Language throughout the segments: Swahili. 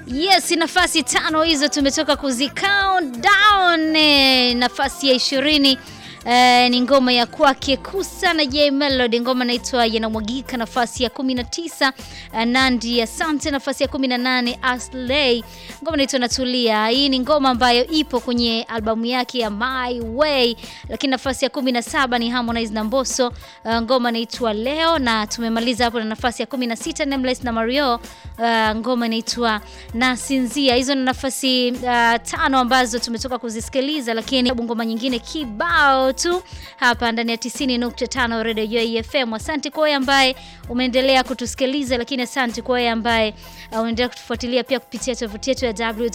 Yes, nafasi tano hizo tumetoka kuzi count down. Eh, nafasi ya ishirini eh, ni ngoma ya kwake Kusa na J Melody, ngoma inaitwa yanamwagika. Nafasi ya 19 eh, Nandi Asante. Nafasi ya 18 Aslay, ngoma inaitwa natulia. Hii ni ngoma ambayo ipo kwenye albamu yake ya My Way, lakini nafasi ya 17 ni Harmonize na Mbosso, eh, ngoma inaitwa leo, na tumemaliza hapo na nafasi ya 16 Nameless na Mario, eh, ngoma inaitwa nasinzia. Hizo ni nafasi uh, tano ambazo tumetoka kuzisikiliza, lakini ngoma nyingine kibao tu hapa ndani ya 90.5 Radio Joy FM. Asante kwa wewe ambaye umeendelea kutusikiliza, lakini asante kwa wewe ambaye uh, unaendelea kutufuatilia pia kupitia tovuti yetu ya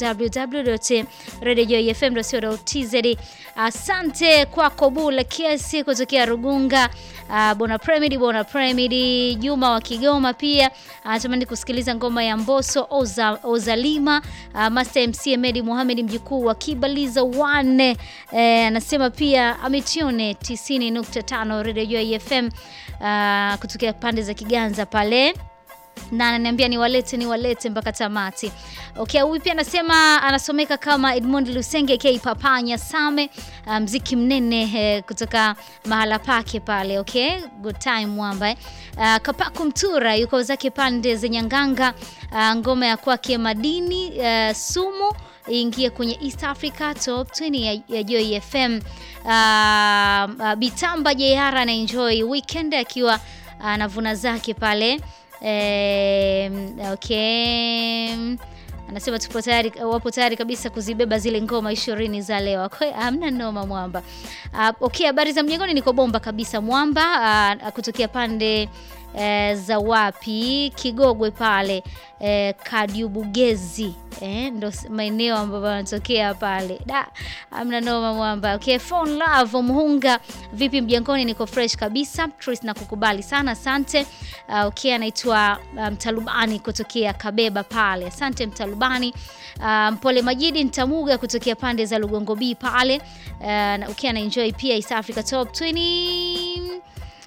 www.radiojoyfm.co.tz. Asante kwako Bula Kesi kutokea Rugunga, uh, Bona Premidi, Bona Premidi, Juma wa Kigoma pia anatamani kusikiliza ngoma ya Mbosso Oza, Ozalima. Uh, Master MC Medi Mohamed mjukuu wa Kibaliza wane eh, anasema pia ametione 90.5 Radio Joy FM uh, kutokea pande za Kiganza pale na ananiambia niwalete niwalete mpaka tamati. Okay, huyu pia anasema anasomeka kama Edmond Lusenge K Papanya Same, uh, mziki mnene eh, kutoka mahala pake pale. Okay, good time mwamba eh. Uh, Kapaku Mtura yuko zake pande za Nyanganga, uh, ngoma ya kwake Madini uh, Sumu ingie kwenye East Africa Top 20 ya, ya Joy FM. Uh, uh, Bitamba JR ana enjoy weekend akiwa anavuna uh, zake pale Eh, okay. Anasema tupo tayari, wapo tayari kabisa kuzibeba zile ngoma ishirini za leo. Hamna noma mwamba. Uh, okay, habari za mjengoni, niko bomba kabisa mwamba. Uh, kutokea pande uh, za wapi Kigogwe pale uh, Kadiubugezi eh, ndo maeneo ambayo yanatokea pale. Da, amna noma mwamba. Okay, phone love Muhunga, vipi mjengoni? Niko fresh kabisa. Tris na kukubali sana, asante. Uh, okay, anaitwa Mtalubani um, kutokea Kabeba pale. Asante Mtalubani. Uh, Mpole Majidi Ntamuga kutokea pande za Lugongo B pale. Uh, okay, ana enjoy pia East Africa Top 20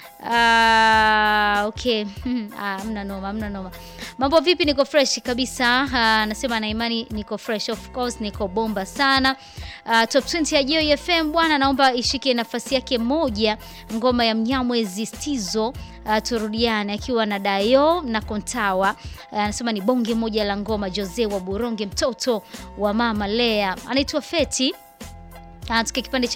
Uh, okay. Ah, mna noma, mna noma. Mambo vipi? Niko fresh kabisa. Anasema uh, na imani niko fresh. Of course niko bomba sana. Uh, top 20 ya Joy FM bwana, naomba ishike nafasi yake moja, ngoma ya Mnyamwezi Stizo uh, turudiane akiwa na Dayo na Kontawa. Anasema uh, ni bonge moja la ngoma Jose wa Buronge, mtoto wa mama Lea, anaitwa Feti. Uh, tuke kipande cha